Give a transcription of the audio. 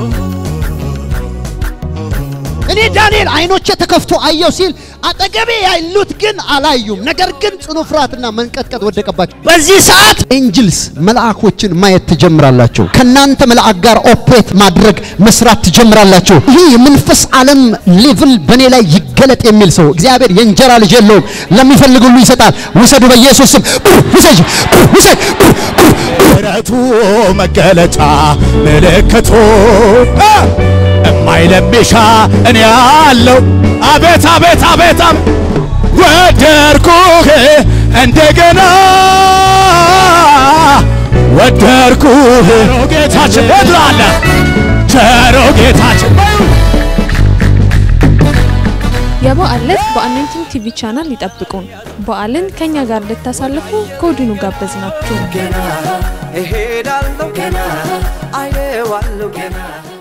እኔ ዳንኤል አይኖቼ ተከፍቶ አየው ሲል አጠገቤ ያሉት ግን አላዩም። ነገር ግን ጽኑ ፍርሃትና መንቀጥቀጥ ወደቀባቸው። በዚህ ሰዓት ኤንጅልስ መልአኮችን ማየት ትጀምራላችሁ። ከናንተ መልአክ ጋር ኦፕሬት ማድረግ መስራት ትጀምራላችሁ። ይህ የመንፈስ ዓለም ሌቭል በእኔ ላይ ይገለጥ የሚል ሰው እግዚአብሔር የእንጀራ ልጅ የለውም፣ ለሚፈልግ ሁሉ ይሰጣል። ውሰዱ በኢየሱስ ስም ውሰጅ፣ ውሰድ ምሕረቱ መገለጫ ምልክቱ እማይለሚሻ እኔ ያለው አቤት አቤት አቤት አቤት ወደርኩህ እንደገና ወደርኩህ ቸሮ ጌታችን ወድራለ ቸሮ ጌታችን የበዓል ዕለት በአኖይንቲንግ ቲቪ ቻናል ይጠብቁን። በዓልን ከኛ ጋር እንድታሳልፉ ከወዲኑ ጋበዝናችሁ። ገና እሄዳለሁ ገና አየዋለሁ ገና